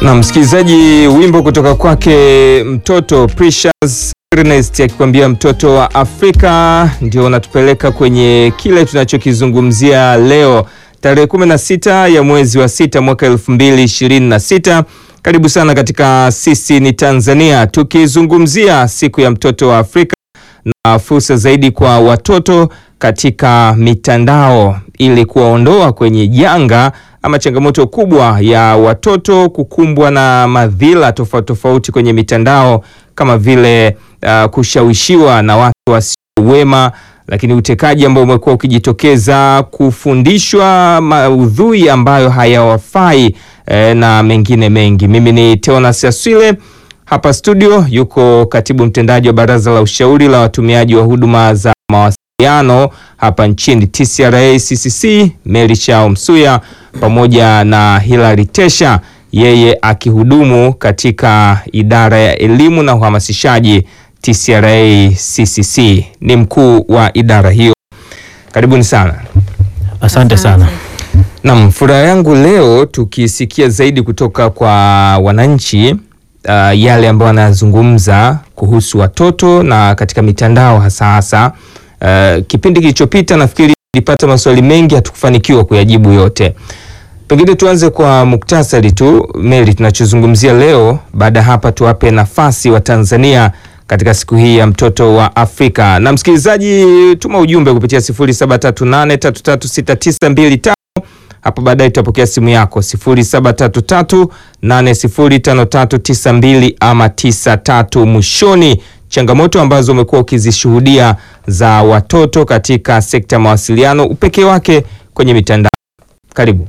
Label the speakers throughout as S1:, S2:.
S1: Na msikilizaji, wimbo kutoka kwake mtoto Precious Ernest akikwambia mtoto wa Afrika ndio unatupeleka kwenye kile tunachokizungumzia leo tarehe 16 ya mwezi wa sita mwaka 2026. Karibu sana katika Sisi ni Tanzania, tukizungumzia siku ya mtoto wa Afrika na fursa zaidi kwa watoto katika mitandao ili kuwaondoa kwenye janga ama changamoto kubwa ya watoto kukumbwa na madhila tofauti tofauti kwenye mitandao kama vile uh, kushawishiwa na watu wasio wema, lakini utekaji ambao umekuwa ukijitokeza, kufundishwa maudhui ambayo hayawafai eh, na mengine mengi. Mimi ni Teonas Aswile hapa studio, yuko katibu mtendaji wa Baraza la Ushauri la Watumiaji wa Huduma za Mawasiliano hapa nchini TCRA CCC, Mary Chao Msuya pamoja na Hilary Tesha, yeye akihudumu katika idara ya elimu na uhamasishaji TCRA CCC, ni mkuu wa idara hiyo. Karibuni sana.
S2: Asante sana.
S1: Naam, furaha yangu leo tukisikia zaidi kutoka kwa wananchi uh, yale ambayo wanazungumza kuhusu watoto na katika mitandao hasa hasa. Uh, kipindi kilichopita nafikiri nilipata maswali mengi hatukufanikiwa kuyajibu yote. Pengine tuanze kwa muktasari tu Mary, tunachozungumzia leo. Baada ya hapa tuwape nafasi wa Tanzania katika siku hii ya mtoto wa Afrika. Na msikilizaji, tuma ujumbe kupitia 0738336925 hapo baadaye tutapokea simu yako 0733805392 ama 93 mwishoni. Changamoto ambazo umekuwa ukizishuhudia za watoto katika sekta ya mawasiliano, upekee wake kwenye mitandao. Karibu.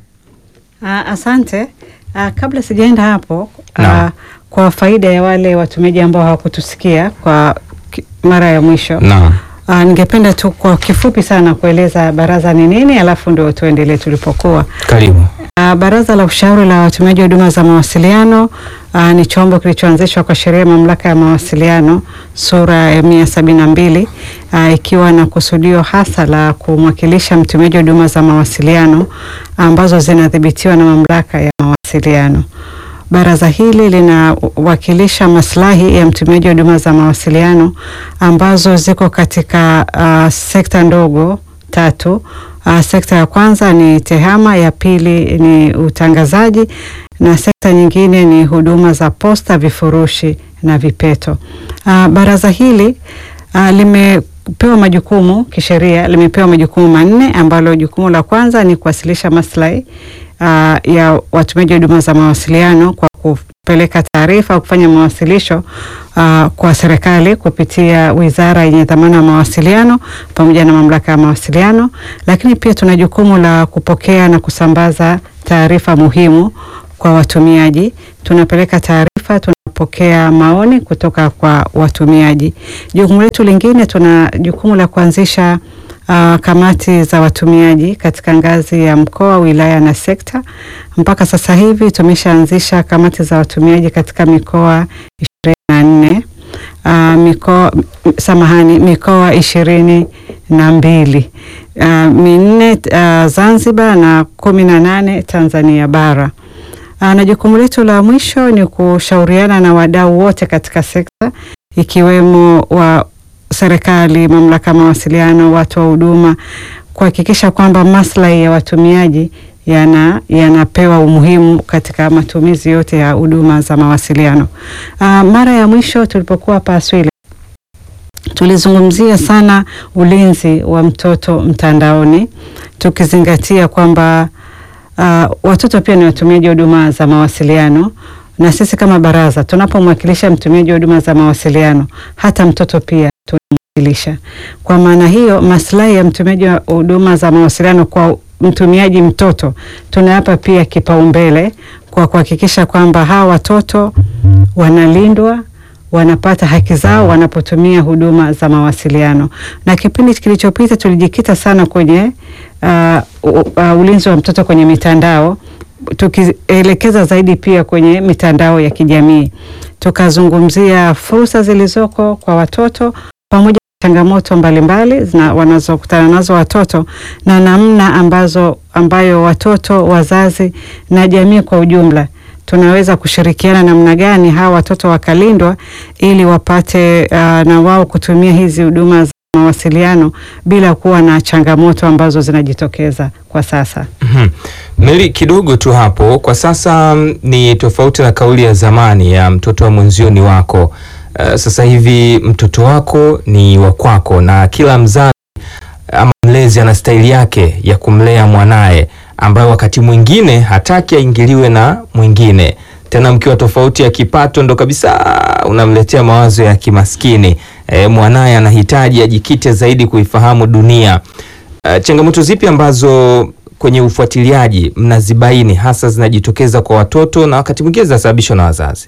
S3: Ah, asante. Ah, kabla sijaenda hapo
S1: Naam.
S3: ah, kwa faida ya wale watumiaji ambao hawakutusikia kwa ki- mara ya mwisho
S1: Naam.
S3: ah, ningependa tu kwa kifupi sana kueleza baraza ni nini, alafu ndio tuendelee tulipokuwa.
S1: Karibu.
S3: Uh, Baraza la Ushauri la Watumiaji wa Huduma za Mawasiliano uh, ni chombo kilichoanzishwa kwa sheria ya Mamlaka ya Mawasiliano sura ya mia sabini na mbili uh, ikiwa na kusudio hasa la kumwakilisha mtumiaji wa huduma za mawasiliano ambazo zinadhibitiwa na Mamlaka ya Mawasiliano. Baraza hili linawakilisha maslahi ya mtumiaji wa huduma za mawasiliano ambazo ziko katika uh, sekta ndogo tatu. Uh, sekta ya kwanza ni tehama, ya pili ni utangazaji na sekta nyingine ni huduma za posta, vifurushi na vipeto. Uh, baraza hili uh, limepewa majukumu kisheria, limepewa majukumu manne ambalo jukumu la kwanza ni kuwasilisha maslahi uh, ya watumiaji wa huduma za mawasiliano kwa kupeleka taarifa au kufanya mawasilisho uh, kwa serikali kupitia wizara yenye dhamana ya mawasiliano pamoja na mamlaka ya mawasiliano. Lakini pia tuna jukumu la kupokea na kusambaza taarifa muhimu kwa watumiaji. Tunapeleka taarifa, tunapokea maoni kutoka kwa watumiaji. Jukumu letu lingine, tuna jukumu la kuanzisha uh, kamati za watumiaji katika ngazi ya mkoa, wilaya na sekta. Mpaka sasa hivi tumeshaanzisha kamati za watumiaji katika mikoa ishirini na nne uh, mikoa samahani, mikoa ishirini na mbili uh, minne uh, Zanzibar na kumi na nane Tanzania bara. Uh, na jukumu letu la mwisho ni kushauriana na wadau wote katika sekta ikiwemo wa serikali, mamlaka ya mawasiliano, watu wa huduma kuhakikisha kwamba maslahi ya watumiaji yana yanapewa umuhimu katika matumizi yote ya huduma za mawasiliano. Uh, mara ya mwisho tulipokuwa hapa Aswile tulizungumzia sana ulinzi wa mtoto mtandaoni tukizingatia kwamba uh, watoto pia ni watumiaji wa huduma za mawasiliano na sisi kama baraza tunapomwakilisha mtumiaji wa huduma za mawasiliano hata mtoto pia tunamwakilisha. Kwa maana hiyo, maslahi ya mtumiaji wa huduma za mawasiliano kwa mtumiaji mtoto tunayapa pia kipaumbele kwa kuhakikisha kwamba hawa watoto wanalindwa wanapata haki zao wanapotumia huduma za mawasiliano. Na kipindi kilichopita tulijikita sana kwenye uh, uh, ulinzi wa mtoto kwenye mitandao tukielekeza zaidi pia kwenye mitandao ya kijamii. Tukazungumzia fursa zilizoko kwa watoto pamoja na changamoto mbalimbali zina- wanazokutana nazo watoto na namna ambazo ambayo watoto, wazazi na jamii kwa ujumla tunaweza kushirikiana namna gani hawa watoto wakalindwa ili wapate uh, na wao kutumia hizi huduma za mawasiliano bila kuwa na changamoto ambazo zinajitokeza kwa sasa.
S1: Mhm. Meli, kidogo tu hapo. Kwa sasa mm, ni tofauti na kauli ya zamani ya mtoto wa mwenzio ni wako. Uh, sasa hivi mtoto wako ni wa kwako, na kila mzazi ama mlezi ana staili yake ya kumlea mwanaye, ambayo wakati mwingine hataki aingiliwe na mwingine. Tena mkiwa tofauti ya kipato, ndo kabisa unamletea mawazo ya kimaskini. E, mwanaye anahitaji ajikite zaidi kuifahamu dunia. Uh, changamoto zipi ambazo kwenye ufuatiliaji mnazibaini hasa zinajitokeza kwa watoto na wakati mwingine zinasababishwa na wazazi?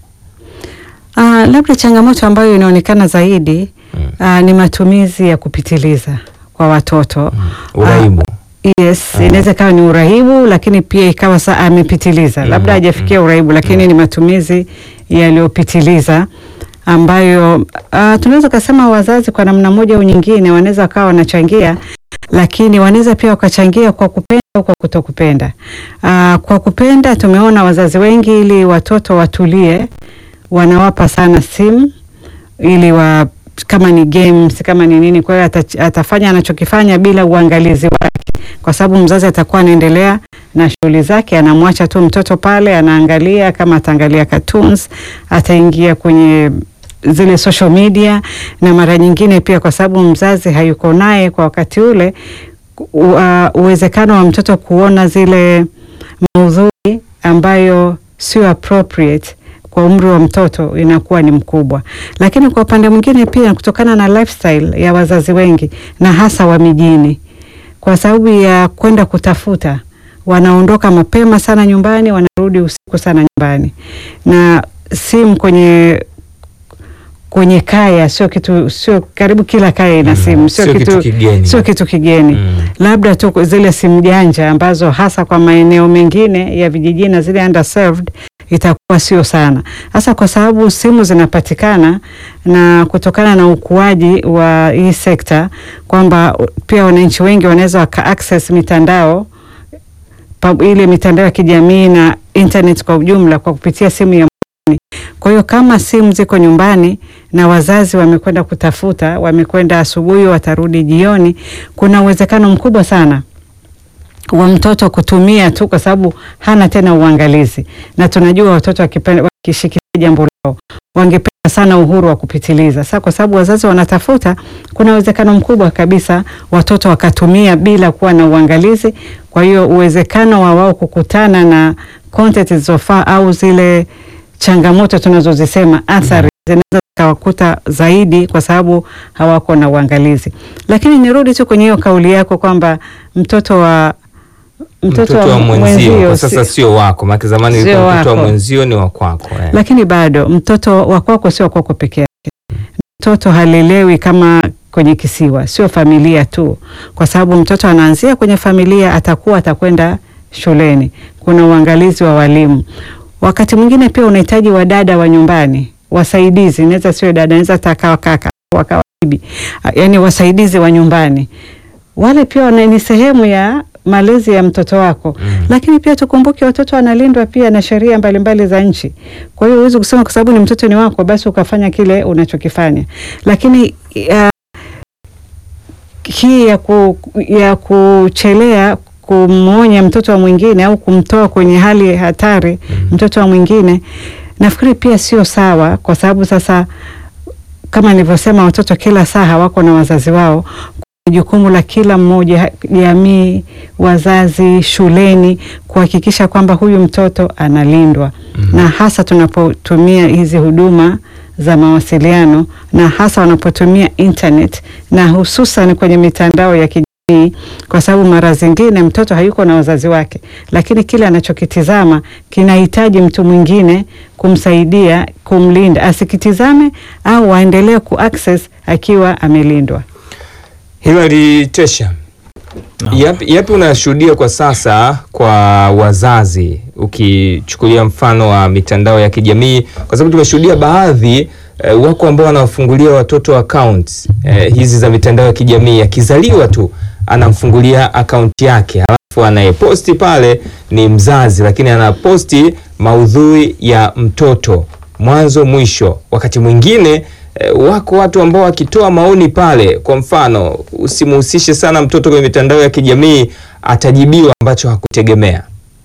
S3: Uh, labda changamoto ambayo inaonekana zaidi uh, ni matumizi ya kupitiliza kwa watoto
S1: Uraibu.
S3: Yes, inaweza ikawa ni urahibu lakini pia ikawa saa amepitiliza, labda hajafikia urahibu lakini ni matumizi yaliyopitiliza ambayo uh, tunaweza kusema wazazi kwa namna moja au nyingine wanaweza wakawa wanachangia, lakini wanaweza pia wakachangia kwa kupenda au kwa kutokupenda. Uh, kwa kupenda tumeona wazazi wengi ili watoto watulie wanawapa sana simu ili wa kama ni games kama ni nini, kwa hiyo ata, atafanya anachokifanya bila uangalizi wake, kwa sababu mzazi atakuwa anaendelea na shughuli zake, anamwacha tu mtoto pale anaangalia. Kama ataangalia cartoons, ataingia kwenye zile social media, na mara nyingine pia kwa sababu mzazi hayuko naye kwa wakati ule, u- uh, uwezekano wa mtoto kuona zile maudhui ambayo sio appropriate kwa umri wa mtoto inakuwa ni mkubwa. Lakini kwa upande mwingine pia kutokana na lifestyle ya wazazi wengi na hasa wa mijini, kwa sababu ya kwenda kutafuta, wanaondoka mapema sana nyumbani, wanarudi usiku sana nyumbani, na simu kwenye kwenye kaya sio kitu, sio karibu kila kaya ina simu, sio
S1: sio kitu
S3: kitu
S1: kigeni.
S3: sio kitu kigeni
S1: Mm.
S3: labda tu zile simu janja ambazo hasa kwa maeneo mengine ya vijijini na zile underserved itakuwa sio sana. Sasa kwa sababu simu zinapatikana na kutokana na ukuaji wa hii sekta kwamba pia wananchi wengi wanaweza waka access mitandao pa, ile mitandao ya kijamii na internet kwa ujumla kwa kupitia simu ya mkononi. Kwa hiyo kama simu ziko nyumbani na wazazi wamekwenda kutafuta, wamekwenda asubuhi, watarudi jioni, kuna uwezekano mkubwa sana wa mtoto kutumia tu kwa sababu hana tena uangalizi, na tunajua watoto wakipenda wakishikilia jambo lao wangependa sana uhuru wa kupitiliza. Sasa kwa sababu wazazi wanatafuta, kuna uwezekano mkubwa kabisa watoto wakatumia bila kuwa na uangalizi. Kwa hiyo uwezekano wa wao kukutana na content zilizofaa au zile changamoto tunazozisema athari zinaweza zikawakuta zaidi kwa sababu hawako na uangalizi. Lakini nirudi tu kwenye hiyo kauli yako kwamba mtoto wa
S1: Mtoto, wa mwenzio kwa sasa
S3: si-
S1: sio wako, maana zamani
S3: Sio
S1: ilikuwa mtoto wa
S3: wako.
S1: mwenzio ni wa kwako. eh.
S3: lakini bado mtoto wa kwako sio wa kwako peke yake. Mtoto halelewi kama kwenye kisiwa, sio familia tu, kwa sababu mtoto anaanzia kwenye familia, atakuwa atakwenda shuleni, kuna uangalizi wa walimu. Wakati mwingine pia unahitaji wadada wa nyumbani, wasaidizi, inaweza sio dada, inaweza takawa kaka wakawa bibi, yaani wasaidizi wa nyumbani wale pia wana- ni sehemu ya malezi ya mtoto wako
S1: Mm.
S3: lakini pia tukumbuke watoto wanalindwa pia na sheria mbalimbali za nchi. Kwa hiyo huwezi kusema kwa sababu ni mtoto ni wako basi ukafanya kile unachokifanya, lakini uh, hii ya, ku, ya kuchelea kumwonya mtoto wa mwingine au kumtoa kwenye hali hatari mtoto wa mwingine, nafikiri pia sio sawa, kwa sababu sasa kama nilivyosema, watoto kila saa hawako na wazazi wao. Ni jukumu la kila mmoja, jamii, wazazi, shuleni, kuhakikisha kwamba huyu mtoto analindwa na hasa tunapotumia hizi huduma za mawasiliano na hasa wanapotumia internet na hususan kwenye mitandao ya kijamii, kwa sababu mara zingine mtoto hayuko na wazazi wake, lakini kile anachokitizama kinahitaji mtu mwingine kumsaidia kumlinda, asikitizame au aendelee kuaccess akiwa amelindwa.
S1: Hilary Tesha, yapi, yapi unashuhudia kwa sasa kwa wazazi, ukichukulia mfano wa mitandao ya kijamii, kwa sababu tumeshuhudia baadhi eh, wako ambao wanawafungulia watoto accounts eh, hizi za mitandao ya kijamii, akizaliwa tu anamfungulia akaunti yake, halafu anayeposti pale ni mzazi, lakini anaposti maudhui ya mtoto mwanzo mwisho. Wakati mwingine eh, wako watu ambao wakitoa maoni pale, kwa mfano usimuhusishe sana mtoto kwenye mitandao ya kijamii, atajibiwa ambacho hakutegemea.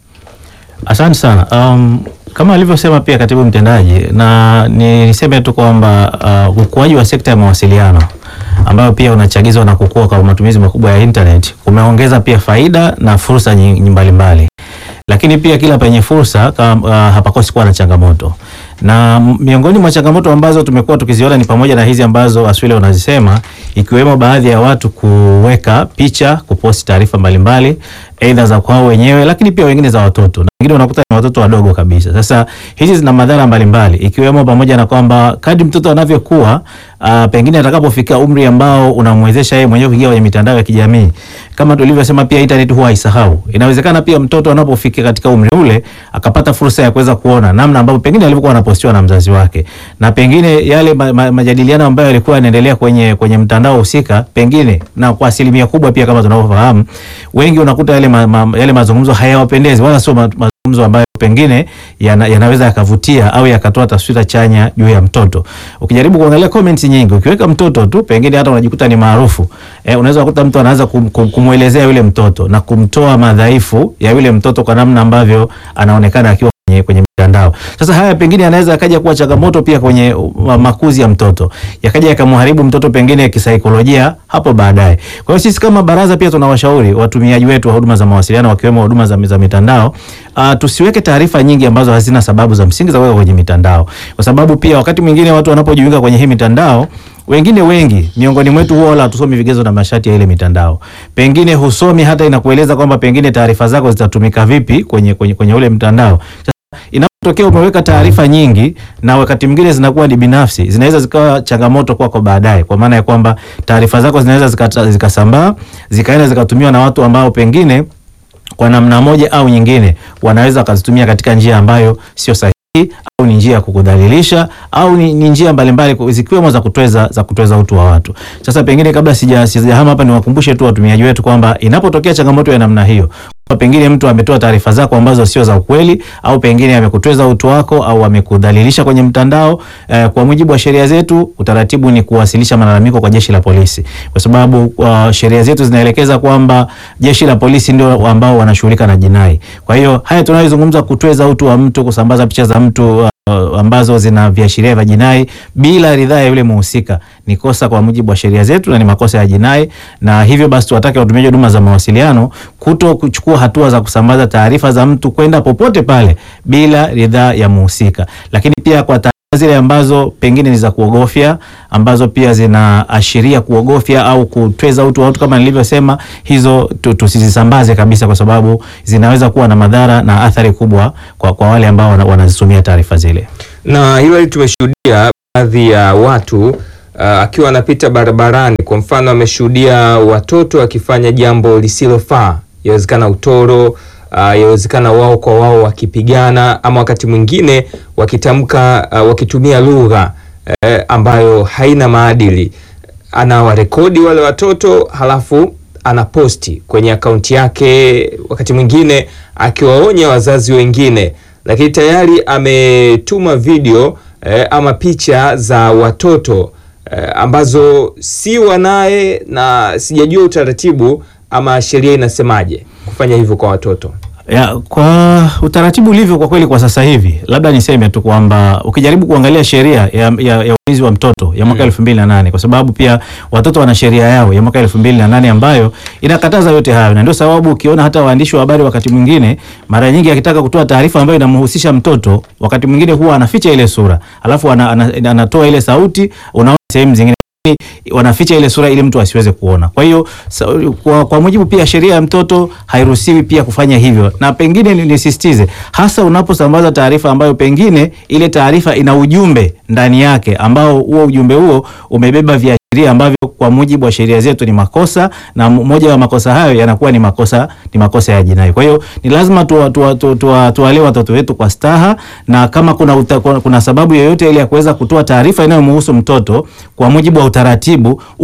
S2: Asante sana. Um, kama alivyosema pia katibu mtendaji, na ni niseme tu kwamba uh, ukuaji wa sekta ya mawasiliano ambayo pia unachagizwa na kukua kwa matumizi makubwa ya internet kumeongeza pia faida na fursa nyingi mbalimbali, lakini pia kila penye fursa kama, uh, hapakosi kuwa na changamoto na miongoni mwa changamoto ambazo tumekuwa tukiziona ni pamoja na hizi ambazo Aswile unazisema ikiwemo baadhi ya watu kuweka picha, kuposti taarifa mbalimbali aidha za kwao wenyewe, lakini pia wengine za watoto na wengine unakuta ni watoto wadogo kabisa. Sasa hizi zina madhara mbalimbali ikiwemo pamoja na kwamba kadri mtoto anavyokuwa, uh, pengine atakapofikia umri ambao unamwezesha yeye mwenyewe kuingia kwenye mitandao ya kijamii, kama tulivyosema, pia internet huwa haisahau. Inawezekana pia mtoto anapofikia katika umri ule akapata fursa ya kuweza kuona namna ambavyo pengine alivyokuwa anapostiwa na mzazi wake, na pengine yale ma, ma, majadiliano ambayo yalikuwa yanaendelea kwenye kwenye mtandao husika, pengine na kwa asilimia kubwa pia kama tunavyofahamu, wengi unakuta yale ma, ma, yale mazungumzo hayawapendezi wala sio ma, mazungumzo ambayo pengine yana, yanaweza yakavutia au yakatoa taswira chanya juu ya mtoto. Ukijaribu kuangalia comments nyingi, ukiweka mtoto tu, pengine hata unajikuta ni maarufu eh, unaweza kukuta mtu anaanza kum, kum, kumwelezea yule mtoto na kumtoa madhaifu ya yule mtoto kwa namna ambavyo anaonekana akiwa kwenye, kwenye mitandao. Sasa haya pengine yanaweza yakaja kuwa changamoto pia kwenye uh, makuzi ya mtoto, yakaja yakamharibu mtoto pengine kisaikolojia hapo baadaye. Kwa hiyo sisi kama baraza pia tunawashauri watumiaji wetu wa huduma za mawasiliano wakiwemo huduma za, za mitandao uh, tusiweke taarifa nyingi ambazo hazina sababu za msingi za kuweka kwenye mitandao, kwa sababu pia wakati mwingine watu wanapojiunga kwenye hii mitandao wengine wengi miongoni mwetu huwa wala hatusomi vigezo na masharti ya ile mitandao, pengine husomi hata inakueleza kwamba pengine taarifa zako zitatumika vipi kwenye, kwenye, kwenye ule mtandao. Sasa inapotokea umeweka taarifa nyingi na wakati mwingine zinakuwa ni binafsi, zinaweza zikawa changamoto kwako baadaye, kwa maana ya kwamba taarifa zako zinaweza zikasambaa zikaenda zikatumiwa na watu ambao pengine kwa namna moja au nyingine wanaweza wakazitumia katika njia ambayo sio sahihi au ni njia ya kukudhalilisha au ni, ni njia mbalimbali zikiwemo za kutweza za kutweza utu wa watu. Sasa pengine kabla sija sijahama hapa, niwakumbushe tu watumiaji wetu kwamba inapotokea changamoto ya namna hiyo pengine mtu ametoa taarifa zako ambazo sio za ukweli au pengine amekutweza utu wako au amekudhalilisha kwenye mtandao eh, kwa mujibu wa sheria zetu, utaratibu ni kuwasilisha malalamiko kwa jeshi la polisi, kwa sababu uh, sheria zetu zinaelekeza kwamba jeshi la polisi ndio ambao wanashughulika na jinai. Kwa hiyo haya tunayozungumza, kutweza utu wa mtu, kusambaza picha za mtu uh, ambazo zina viashiria vya jinai bila ridhaa ya yule muhusika ni kosa kwa mujibu wa sheria zetu na ni makosa ya jinai, na hivyo basi tuwatake watumiaji huduma za mawasiliano kuto kuchukua hatua za kusambaza taarifa za mtu kwenda popote pale bila ridhaa ya muhusika. Lakini pia kwa zile ambazo pengine ni za kuogofya ambazo pia zinaashiria kuogofya au kutweza utu wa watu kama nilivyosema, hizo tusizisambaze kabisa, kwa sababu zinaweza kuwa na madhara na athari kubwa kwa, kwa wale ambao wanazitumia taarifa zile.
S1: Na hilo tumeshuhudia baadhi ya watu uh, akiwa anapita barabarani, kwa mfano ameshuhudia watoto wakifanya jambo lisilofaa, yawezekana utoro uh, yawezekana wao kwa wao wakipigana, ama wakati mwingine wakitamka uh, wakitumia lugha uh, ambayo haina maadili. Anawarekodi wale watoto halafu anaposti kwenye akaunti yake, wakati mwingine akiwaonya wazazi wengine, lakini tayari ametuma video eh, ama picha za watoto eh, ambazo si wanaye, na sijajua utaratibu ama sheria inasemaje kufanya hivyo kwa watoto.
S2: Ya, kwa utaratibu ulivyo kwa kweli kwa sasa hivi, labda niseme tu kwamba ukijaribu kuangalia sheria ya, ya, ya ulinzi wa mtoto ya mwaka elfu mbili na nane kwa sababu pia watoto wana sheria yao ya mwaka elfu mbili na nane ambayo inakataza yote hayo, na ndio sababu ukiona hata waandishi wa habari wakati mwingine, mara nyingi akitaka kutoa taarifa ambayo inamhusisha mtoto, wakati mwingine huwa anaficha ile sura, alafu anatoa ana, ana, ana ile sauti, unaona sehemu zingine wanaficha ile sura ili mtu asiweze kuona. Kwa hiyo kwa, kwa mujibu pia sheria ya mtoto hairuhusiwi pia kufanya hivyo, na pengine nisisitize hasa unaposambaza taarifa ambayo pengine ile taarifa ina ujumbe ndani yake ambao huo ujumbe huo umebeba viashiria ambavyo kwa mujibu wa sheria zetu ni makosa, na moja wa makosa hayo yanakuwa ni makosa ni makosa ya jinai. Kwa hiyo ni lazima tuwalee tuwa, tuwa, tuwa watoto wetu kwa staha, na kama kuna, uta, kuna sababu yoyote ile ya kuweza kutoa taarifa inayomhusu mtoto kwa mujibu wa utaratibu uko utaratibu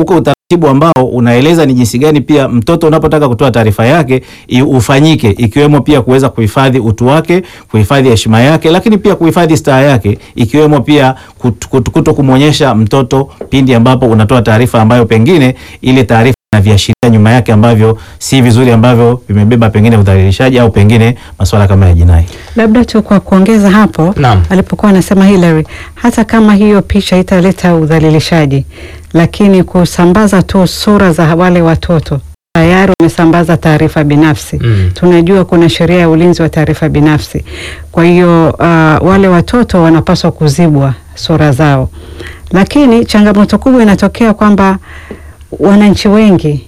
S2: utaratibu ambao unaeleza ni jinsi gani pia mtoto unapotaka kutoa taarifa yake i- ufanyike, ikiwemo pia kuweza kuhifadhi utu wake, kuhifadhi heshima yake, lakini pia kuhifadhi staha yake, ikiwemo pia kut- kut- kuto kumwonyesha mtoto pindi ambapo unatoa taarifa ambayo pengine ile taarifa na viashiria nyuma yake ambavyo si vizuri, ambavyo vimebeba pengine udhalilishaji au pengine masuala kama ya jinai.
S3: Labda tu kwa kuongeza hapo
S1: Naam.
S3: alipokuwa anasema Hillary, hata kama hiyo picha italeta udhalilishaji, lakini kusambaza tu sura za wale watoto tayari wamesambaza taarifa binafsi.
S1: Mm.
S3: Tunajua kuna sheria ya ulinzi wa taarifa binafsi, kwa hiyo uh, wale watoto wanapaswa kuzibwa sura zao, lakini changamoto kubwa inatokea kwamba wananchi wengi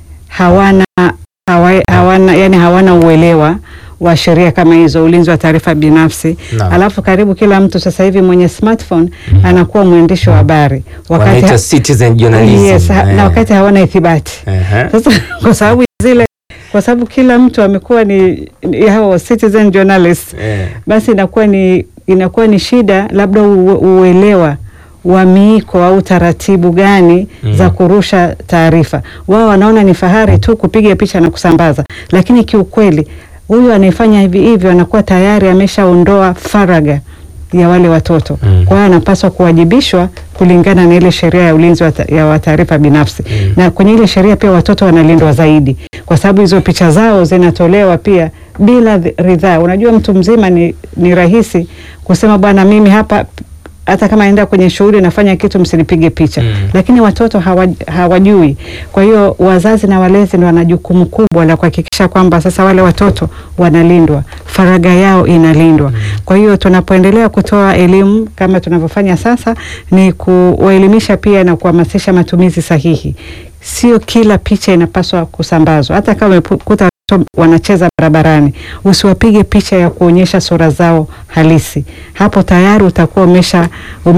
S3: hawana hawa, hawana yani hawana uelewa wa sheria kama hizo, ulinzi wa taarifa binafsi.
S1: Naam.
S3: Alafu karibu kila mtu sasa hivi mwenye smartphone anakuwa mwandishi wa habari
S1: Wanaita
S3: ha-
S1: citizen journalism.
S3: yes, ha,
S1: Eh.
S3: na wakati hawana ithibati.
S1: Ehe.
S3: Sasa kwa sababu zile, kwa sababu kila mtu amekuwa ni, ni hao citizen journalist
S1: Eh.
S3: basi inakuwa ni inakuwa ni shida labda u, uelewa wa miiko au taratibu gani
S1: Mm.
S3: za kurusha taarifa. Wao wanaona ni fahari tu kupiga picha na kusambaza, lakini kiukweli huyu anayefanya hivi hivyo anakuwa tayari ameshaondoa faraga ya wale watoto.
S1: Mm.
S3: Kwa hiyo anapaswa kuwajibishwa kulingana na ile sheria ya ulinzi wa ta- ya wa taarifa binafsi
S1: Mm.
S3: na kwenye ile sheria pia watoto wanalindwa zaidi, kwa sababu hizo picha zao zinatolewa pia bila dhi- ridhaa. Unajua, mtu mzima ni, ni rahisi kusema bwana, mimi hapa hata kama naenda kwenye shughuli nafanya kitu msinipige picha
S1: Mm.
S3: lakini watoto hawa, hawajui. Kwa hiyo wazazi na walezi ndio wana jukumu kubwa la kuhakikisha kwamba sasa wale watoto wanalindwa, faragha yao inalindwa. Kwa hiyo tunapoendelea kutoa elimu kama tunavyofanya sasa, ni kuwaelimisha pia na kuhamasisha matumizi sahihi. Sio kila picha inapaswa kusambazwa, hata kama umekuta watoto wanacheza barabarani, usiwapige picha ya kuonyesha sura zao halisi. Hapo tayari utakuwa umesha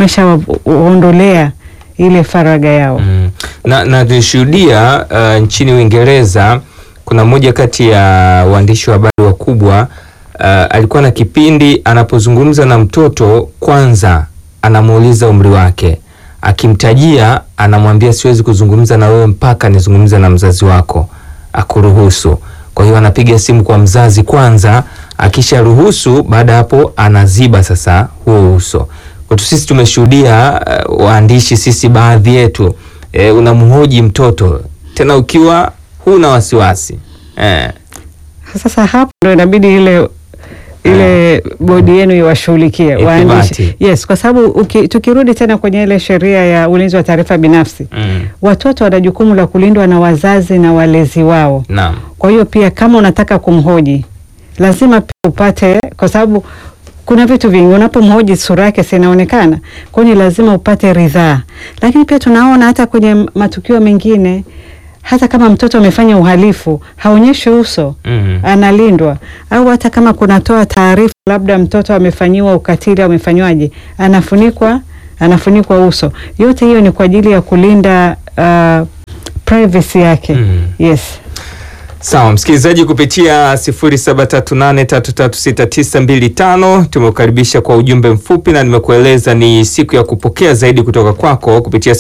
S3: umeshawaondolea ile faragha yao.
S1: Mm. Na, na tulishuhudia uh, nchini Uingereza kuna mmoja kati ya waandishi wa habari wakubwa uh, alikuwa na kipindi anapozungumza na mtoto, kwanza anamuuliza umri wake, akimtajia anamwambia siwezi kuzungumza na wewe mpaka nizungumza na mzazi wako akuruhusu. Kwa hiyo anapiga simu kwa mzazi kwanza, akisha ruhusu, baada ya hapo anaziba sasa huo uso. Kwetu sisi tumeshuhudia uh, waandishi sisi baadhi yetu eh, unamhoji mtoto tena ukiwa huna wasiwasi eh.
S3: Sasa hapo ndo inabidi ile ile bodi yenu iwashughulikie
S1: Ithibati.
S3: waandishi. Yes, kwa sababu uki- tukirudi tena kwenye ile sheria ya ulinzi wa taarifa binafsi,
S1: Mm.
S3: watoto wana jukumu la kulindwa na wazazi na walezi wao.
S1: Naam.
S3: Kwa hiyo pia kama unataka kumhoji lazima pia upate, kwa sababu kuna vitu vingi unapomhoji sura yake si inaonekana, kwa hiyo ni lazima upate ridhaa. Lakini pia tunaona hata kwenye matukio mengine, hata kama mtoto amefanya uhalifu haonyeshi uso
S1: Mm.
S3: analindwa, au hata kama kunatoa taarifa labda mtoto amefanyiwa ukatili au amefanywaje, anafunikwa anafunikwa uso. Yote hiyo ni kwa ajili ya kulinda uh, privacy yake.
S1: Mm.
S3: Yes.
S1: Sawa msikilizaji, kupitia 0738336925 tumekukaribisha kwa ujumbe mfupi, na nimekueleza ni siku ya kupokea zaidi kutoka kwako kupitia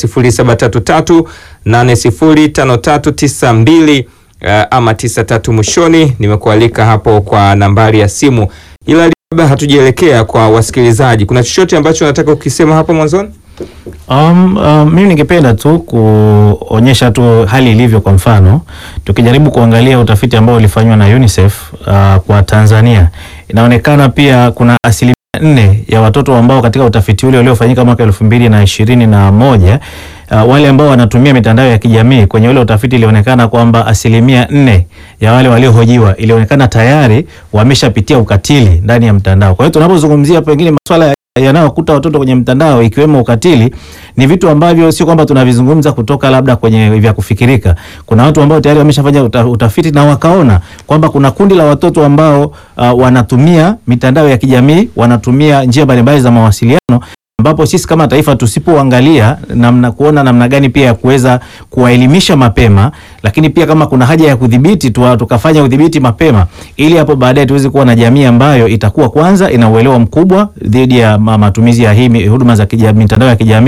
S1: 0733805392 uh, ama 93 mwishoni. Nimekualika hapo kwa nambari ya simu, ila labda hatujaelekea kwa wasikilizaji. Kuna chochote ambacho nataka ukisema hapo mwanzoni?
S2: Um, um, mimi ningependa tu kuonyesha tu hali ilivyo. Kwa mfano, tukijaribu kuangalia utafiti ambao ulifanywa na UNICEF uh, kwa Tanzania, inaonekana pia kuna asilimia nne ya watoto ambao katika utafiti ule uliofanyika mwaka elfu mbili na ishirini na moja uh, wale ambao wanatumia mitandao ya kijamii kwenye ule utafiti ilionekana kwamba asilimia nne ya wale waliohojiwa ilionekana tayari wameshapitia ukatili ndani ya mtandao. Kwa hiyo tunapozungumzia pengine masuala ya yanayokuta watoto kwenye mtandao ikiwemo ukatili, ni vitu ambavyo sio kwamba tunavizungumza kutoka labda kwenye vya kufikirika. Kuna watu ambao tayari wameshafanya uta, utafiti na wakaona kwamba kuna kundi la watoto ambao uh, wanatumia mitandao ya kijamii, wanatumia njia mbalimbali za mawasiliano ambapo sisi kama taifa tusipoangalia namna kuona namna gani pia ya kuweza kuwaelimisha mapema, lakini pia kama kuna haja ya kudhibiti tu, tukafanya udhibiti mapema, ili hapo baadaye tuweze kuwa na jamii ambayo itakuwa kwanza ina uelewa mkubwa dhidi ya ma- matumizi ya hii mi- huduma za kijamii, mitandao ya kijamii,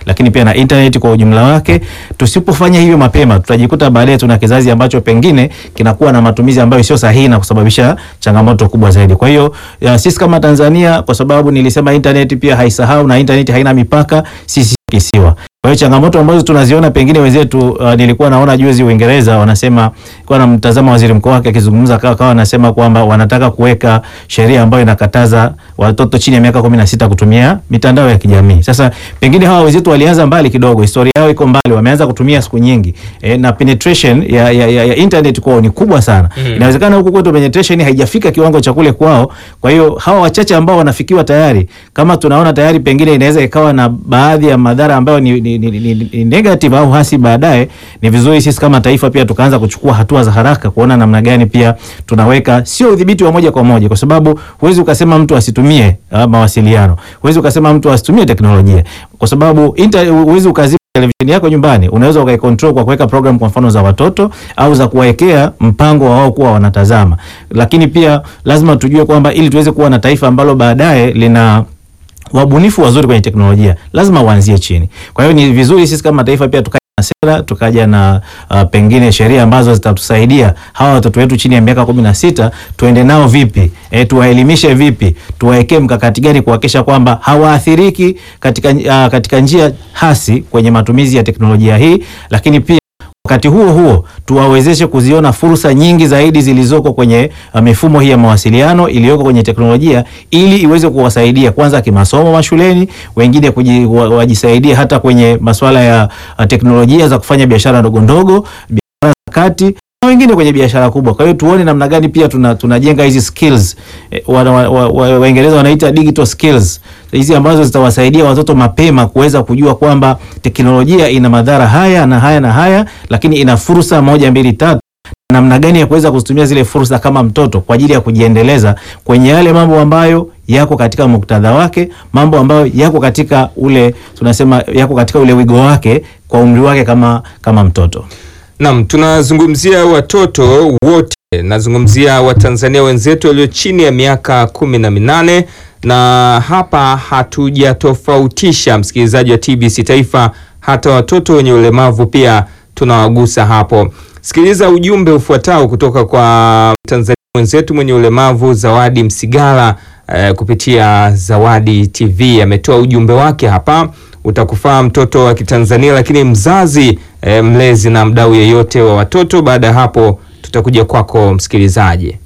S2: lakini pia na internet kwa ujumla wake. Tusipofanya hivyo mapema, tutajikuta baadaye tuna kizazi ambacho pengine kinakuwa na matumizi ambayo sio sahihi na kusababisha changamoto kubwa zaidi. Kwa hiyo ya, sisi kama Tanzania, kwa sababu nilisema internet pia haisahau na internet haina mipaka, sisi kisiwa kwa hiyo changamoto ambazo tunaziona pengine wenzetu, uh, nilikuwa naona juzi Uingereza wanasema, kwa na mtazama waziri mkuu wake akizungumza, kawa kawa anasema kwamba wanataka kuweka sheria ambayo inakataza watoto chini ya miaka kumi na sita kutumia mitandao ya kijamii. Sasa pengine hawa wenzetu walianza mbali kidogo, historia yao iko mbali, wameanza kutumia siku nyingi e, na penetration ya, ya, ya, ya internet kwao ni kubwa sana mm. Inawezekana huku kwetu penetration haijafika kiwango cha kule kwao. Kwa hiyo hawa wachache ambao wanafikiwa tayari, kama tunaona tayari, pengine inaweza ikawa na baadhi ya madhara ambayo ni, ni, ni, ni, ni negative au hasi baadaye. Ni vizuri sisi kama taifa pia tukaanza kuchukua hatua za haraka kuona namna gani pia tunaweka sio udhibiti wa moja kwa moja, kwa sababu huwezi ukasema mtu asitumie uh, mawasiliano, huwezi ukasema mtu asitumie teknolojia, kwa sababu inter, huwezi ukazima televisheni yako nyumbani. Unaweza ukaikontrol kwa kuweka program kwa mfano za watoto au za kuwawekea mpango wa wao kuwa wanatazama, lakini pia lazima tujue kwamba ili tuweze kuwa na taifa ambalo baadaye lina wabunifu wazuri kwenye teknolojia lazima waanzie chini. Kwa hiyo ni vizuri sisi kama taifa pia tukaja na sera, tukaja na uh, pengine sheria ambazo zitatusaidia hawa watoto wetu chini ya miaka kumi na sita tuende nao vipi, e, tuwaelimishe vipi, tuwaekee mkakati gani kuhakikisha kwamba hawaathiriki katika, uh, katika njia hasi kwenye matumizi ya teknolojia hii, lakini pia wakati huo huo tuwawezeshe kuziona fursa nyingi zaidi zilizoko kwenye uh, mifumo hii ya mawasiliano iliyoko kwenye teknolojia ili iweze kuwasaidia kwanza kimasomo mashuleni, wengine kuji, wa, wajisaidie hata kwenye masuala ya uh, teknolojia za kufanya biashara ndogo ndogo, biashara za kati na wengine kwenye biashara kubwa. Kwa hiyo tuone namna gani pia tuna, tunajenga hizi skills eh, Waingereza wa, wa, wa wanaita digital skills hizi ambazo zitawasaidia watoto mapema kuweza kujua kwamba teknolojia ina madhara haya na haya na haya, lakini ina fursa moja mbili tatu namna gani ya kuweza kuzitumia zile fursa kama mtoto kwa ajili ya kujiendeleza kwenye yale mambo ambayo yako katika muktadha wake, mambo ambayo yako katika ule tunasema yako katika ule wigo wake kwa umri wake kama kama mtoto.
S1: Naam, tunazungumzia watoto wote, nazungumzia Watanzania wenzetu walio chini ya miaka kumi na minane na hapa hatujatofautisha, msikilizaji wa TBC Taifa, hata watoto wenye ulemavu pia tunawagusa hapo. Sikiliza ujumbe ufuatao kutoka kwa Mtanzania mwenzetu mwenye ulemavu Zawadi Msigala eh, kupitia Zawadi TV ametoa ujumbe wake hapa. Utakufaa mtoto wa Kitanzania, lakini mzazi eh, mlezi na mdau yeyote wa watoto. Baada ya hapo tutakuja kwako msikilizaji.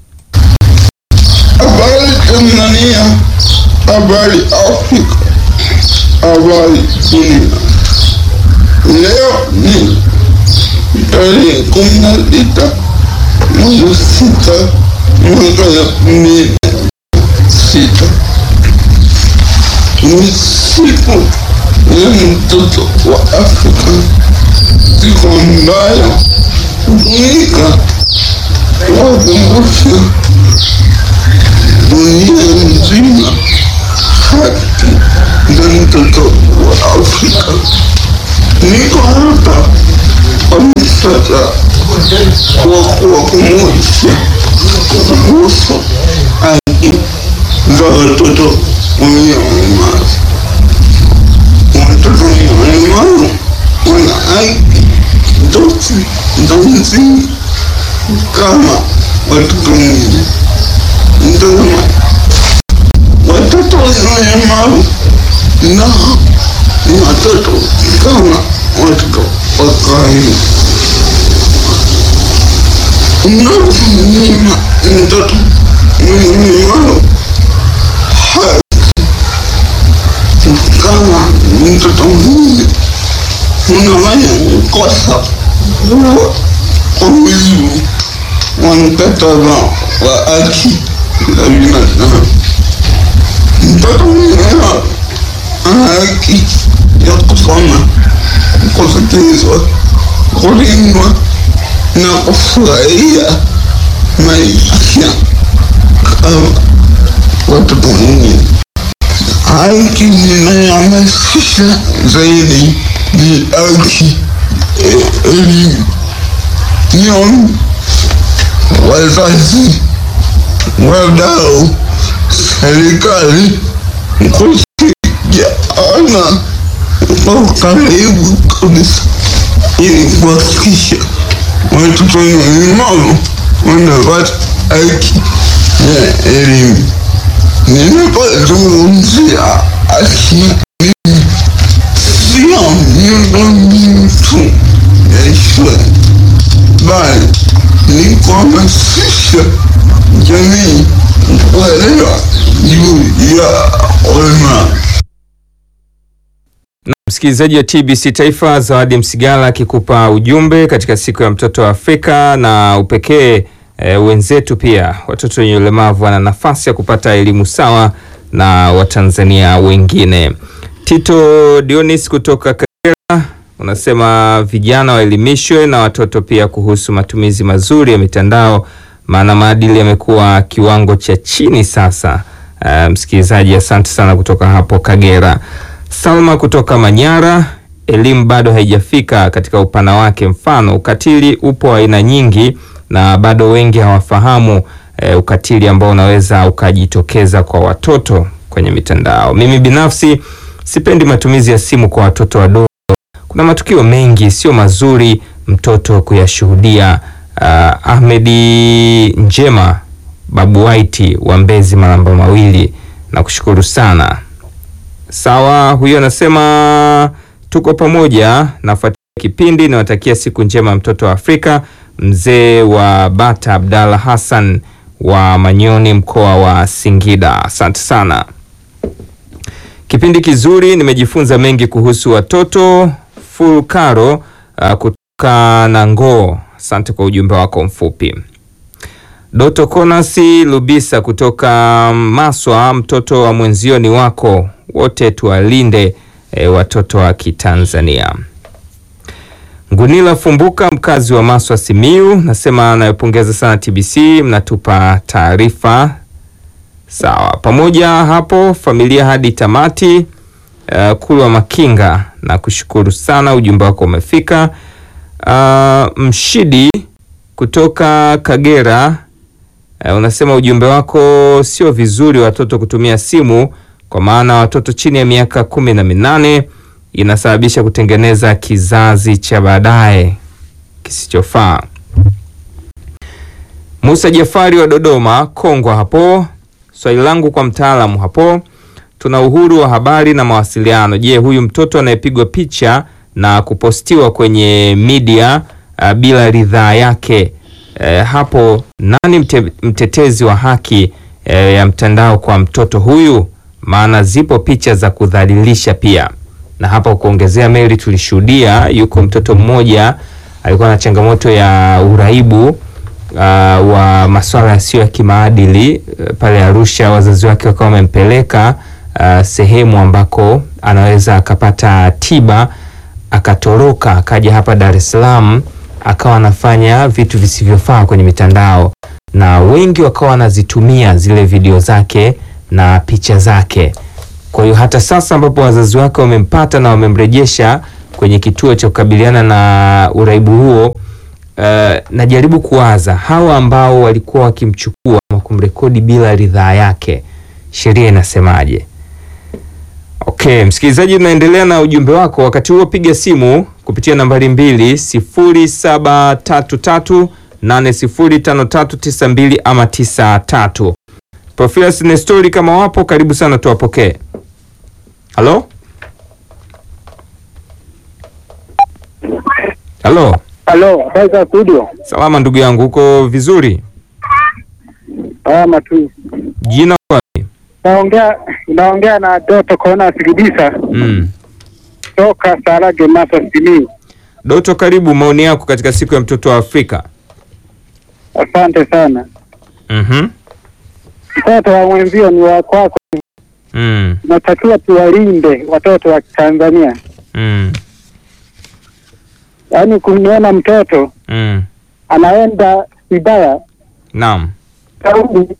S4: Habari Tanzania, habari Afrika, habari dunia. Leo ni tarehe kumi na sita mwezi sita mwaka elfu mbili sita ni siku ya mtoto wa Afrika, siku ambayo hutumika kuwakumbusha dunia nzima haki za mtoto wa Afrika. Niko hapa kwa msasa wa kuwakumbusha kuhusu haki za watoto wenye ulemavu. Watoto wenye ulemavu wana haki zote za msingi kama watoto wengine. Mtazama, watoto wenye ulemavu nao ni watoto kama watoto wa kawaida. Unapomnyima mtoto mwenye ulemavu haki kama mtoto mwingine, unafanya kosa kubwa kwa mujibu wa mkataba wa haki za binadamu. Mtoto mwenyewe ana haki ya kusoma, kusikilizwa, kulindwa na kufurahia maisha kama watoto wengine. Haki ninayohamasisha zaidi ni haki ya elimu. Niombe wazazi, wadau, serikali kushirikiana kwa karibu kabisa ili kuhakikisha watoto wenye ulemavu wanapata haki ya elimu. Ninapozungumzia haki, mimi sio miundombinu tu ya shule, bali ni kuhamasisha jamii kuelewa juu ya ulemavu.
S1: Na msikilizaji wa TBC Taifa, Zawadi Msigala akikupa ujumbe katika siku ya mtoto wa Afrika na upekee e, wenzetu pia watoto wenye ulemavu wana nafasi ya kupata elimu sawa na Watanzania wengine. Tito Dionis kutoka Kagera unasema vijana waelimishwe na watoto pia kuhusu matumizi mazuri ya mitandao, maana maadili yamekuwa kiwango cha chini sasa. Uh, msikilizaji, asante sana kutoka hapo Kagera. Salma kutoka Manyara, elimu bado haijafika katika upana wake. Mfano, ukatili upo aina nyingi na bado wengi hawafahamu eh, ukatili ambao unaweza ukajitokeza kwa watoto kwenye mitandao. Mimi binafsi sipendi matumizi ya simu kwa watoto wadogo. Kuna matukio mengi sio mazuri mtoto kuyashuhudia. Uh, Ahmedi Njema Babu Waiti wa Mbezi Malamba Mawili, na kushukuru sana. Sawa, huyo anasema tuko pamoja, nafuatilia kipindi, nawatakia siku njema mtoto wa Afrika. Mzee wa Bata Abdalla Hassan wa Manyoni, mkoa wa Singida, asante sana. Kipindi kizuri, nimejifunza mengi kuhusu watoto. Fulkaro uh, kutoka Nangoo, asante kwa ujumbe wako mfupi. Doto Konasi Lubisa kutoka Maswa, mtoto wa mwenzio ni wako, wote tuwalinde e, watoto wa Kitanzania. Ngunila Fumbuka mkazi wa Maswa Simiu, nasema anayopongeza sana TBC, mnatupa taarifa sawa pamoja hapo familia hadi tamati. Uh, Kulwa Makinga na kushukuru sana, ujumbe wako umefika. Uh, Mshidi kutoka Kagera uh, unasema ujumbe wako sio vizuri watoto kutumia simu, kwa maana watoto chini ya miaka kumi na minane inasababisha kutengeneza kizazi cha baadaye kisichofaa. Musa Jafari wa Dodoma Kongwa hapo, swali langu kwa mtaalamu hapo tuna uhuru wa habari na mawasiliano. Je, huyu mtoto anayepigwa picha na kupostiwa kwenye media uh, bila ridhaa yake uh, hapo nani mte, mtetezi wa haki uh, ya mtandao kwa mtoto huyu? Maana zipo picha za kudhalilisha pia. Na hapa kuongezea, Mary, tulishuhudia yuko mtoto mmoja alikuwa na changamoto ya uraibu uh, wa masuala yasiyo ya kimaadili uh, pale Arusha, wazazi wake wakawa wamempeleka Uh, sehemu ambako anaweza akapata tiba, akatoroka akaja hapa Dar es Salaam, akawa anafanya vitu visivyofaa kwenye mitandao, na wengi wakawa wanazitumia zile video zake na picha zake. Kwa hiyo hata sasa ambapo wazazi wake wamempata na wamemrejesha kwenye kituo cha kukabiliana na uraibu huo, uh, najaribu kuwaza hawa ambao walikuwa wakimchukua na kumrekodi bila ridhaa yake, sheria inasemaje? Okay, msikilizaji, tunaendelea na ujumbe wako. Wakati huo piga simu kupitia nambari mbili sifuri saba tatu tatu nane sifuri tano tatu tisa mbili ama tisa tatu. Profilas Nestori kama wapo, karibu sana, tuwapokee. Halo, halo.
S5: Halo, habari za studio?
S1: Salama ndugu yangu, uko vizuri?
S5: Salama tu.
S1: Jina wapi?
S5: Naongea naongea na Doto Kona Sigidisa
S1: Mm.
S5: toka Sarage Masa Simiyu.
S1: Doto, karibu, maoni yako katika siku ya mtoto wa Afrika.
S5: Asante sana.
S1: Mhm.
S5: Mtoto wa mwenzio ni wa kwako,
S1: Mm.
S5: natakiwa tuwalinde watoto wa Tanzania.
S1: Mm.
S5: Yaani kumwona mtoto
S1: Mm.
S5: anaenda vibaya
S1: Naam.
S5: saudi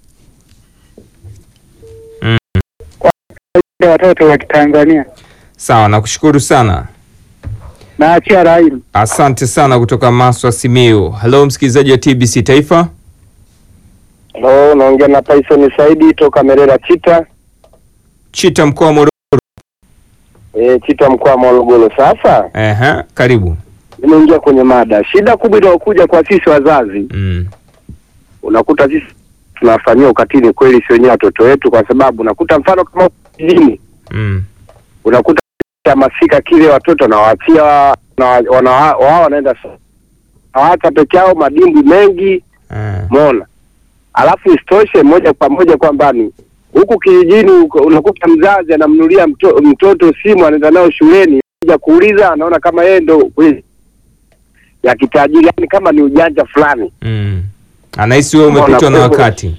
S1: Mm.
S5: kwa watoto wa Kitanzania.
S1: Sawa, nakushukuru sana.
S5: Naachia raili.
S1: Asante sana kutoka Maswa Simiyu. Halo msikilizaji wa TBC Taifa.
S6: Halo, naongea na Tyson Saidi toka Merera Chita.
S1: Chita mkoa wa Morogoro.
S6: E, Chita mkoa wa Morogoro. Sasa
S1: Ehe, karibu.
S6: nimeingia kwenye mada. Shida kubwa inayokuja kwa sisi wazazi,
S1: Mm.
S6: unakuta sisi tunafanyia ukatili kweli, si wenyewe watoto wetu, kwa sababu unakuta mfano kama kijijini,
S1: Mm.
S6: unakuta masika kile watoto wanawaachia na wana- wao wanaenda hawaacha peke yao madimbwi mengi
S1: Ah.
S6: Umeona? Alafu isitoshe moja kwa moja kwamba ni huku kijijini uko- unakuta mzazi anamnulia mto, mtoto simu anaenda nayo shuleni, kuja kuuliza anaona kama yeye ndo kweli ya kitajiri, yani kama ni ujanja fulani.
S1: Mm. Anahisi wewe umepitwa na wakati.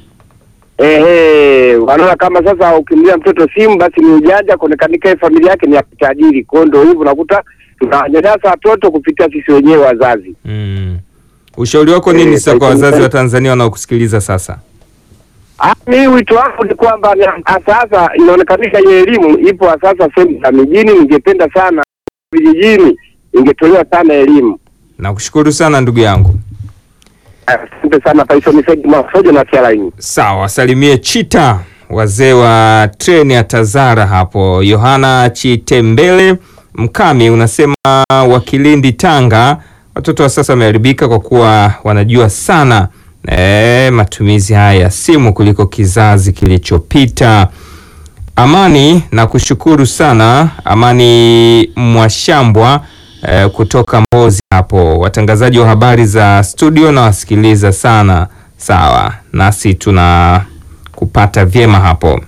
S6: Ehe, wanaona kama sasa ukimlia mtoto simu basi ni ujanja, kuonekanika yeye familia yake ni ya kitajiri. Kwa hiyo ndio hivyo unakuta tunanyanyasa watoto kupitia sisi wenyewe wazazi.
S1: Mm. Ushauri wako nini
S6: Eh,
S1: sasa kwa
S6: kwa-
S1: wazazi wa Tanzania wanaokusikiliza sasa?
S6: Ah, mi wito wangu ni kwamba ni- sasa inaonekanika hiyo elimu ipo sasa sehemu za mijini. Ningependa sana vijijini ingetolewa sana elimu.
S1: Nakushukuru sana ndugu yangu.
S6: Asante sana Faisal Said Masojo na Tialaini.
S1: Sawa, salimie Chita, wazee wa treni ya Tazara hapo. Yohana Chitembele Mkami unasema wa Kilindi Tanga, watoto wa sasa wameharibika kwa kuwa wanajua sana e, matumizi haya ya simu kuliko kizazi kilichopita. Amani na kushukuru sana Amani Mwashambwa eh, kutoka Mbozi hapo. Watangazaji wa habari za studio na wasikiliza sana. Sawa, nasi tuna kupata vyema hapo.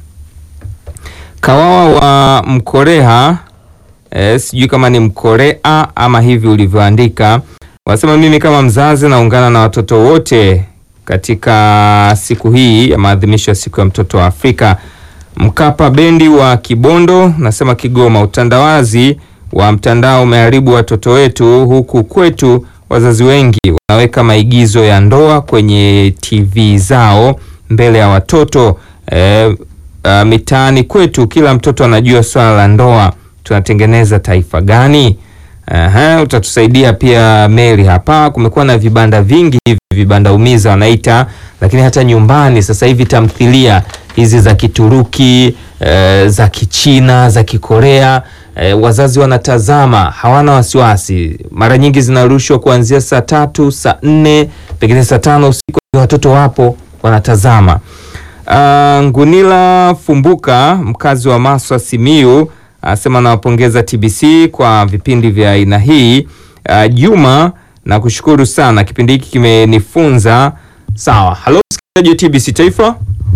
S1: Kawawa wa Mkoreha eh, sijui kama ni Mkorea ama hivi ulivyoandika, wanasema mimi kama mzazi naungana na watoto wote katika siku hii ya maadhimisho ya siku ya mtoto wa Afrika. Mkapa bendi wa Kibondo nasema Kigoma, utandawazi wa mtandao umeharibu watoto wetu. Huku kwetu wazazi wengi wanaweka maigizo ya ndoa kwenye TV zao mbele ya watoto. E, uh, mitaani kwetu kila mtoto anajua swala la ndoa. Tunatengeneza taifa gani? Aha, utatusaidia pia Mary hapa. Kumekuwa na vibanda vingi hivi vibanda umiza wanaita, lakini hata nyumbani sasa hivi tamthilia hizi za Kituruki eh, za Kichina za Kikorea eh, wazazi wanatazama, hawana wasiwasi. Mara nyingi zinarushwa kuanzia saa tatu, saa nne, pengine saa tano usiku, watoto wapo wanatazama. Uh, Ngunila Fumbuka mkazi wa Maswa Simiu anasema nawapongeza TBC kwa vipindi vya aina hii. Uh, Juma na kushukuru sana, kipindi hiki kimenifunza. Sawa, halo msikilizaji wa TBC Taifa.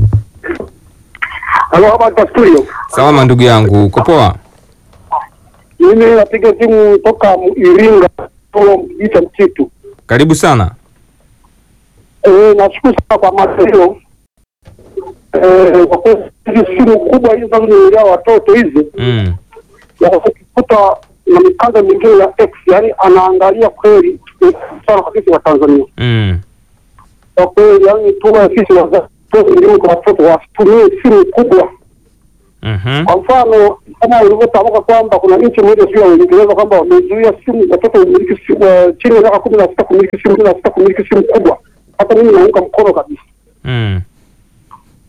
S5: Halo, hapa kwa studio.
S1: Salama ndugu yangu, uko poa?
S5: Mimi napiga simu toka Iringa, Tolo Mjita Mchitu.
S1: Karibu sana.
S5: Eh, nashukuru sana kwa mada hiyo. Eh, kwa kweli hizi simu kubwa hizi zinazonunulia watoto hizi
S1: Mm.
S5: yakikuta na mikanda mingine ya X, yani anaangalia kweli sana kwa sisi wa Tanzania.
S1: Mm.
S5: Kwa kweli, yani tuwe sisi wazazi tuwe elimu kwa watoto wasitumie simu kubwa.
S1: Mhm.
S5: Kwa mfano kama ulivyotamka kwamba kuna nchi moja sio ya Uingereza kwamba wamezuia simu watoto kumiliki simu eh, chini ya miaka kumi na sita kumiliki simu kumi na sita kumiliki simu kubwa. Hata mimi naunga mkono kabisa.
S1: Mm.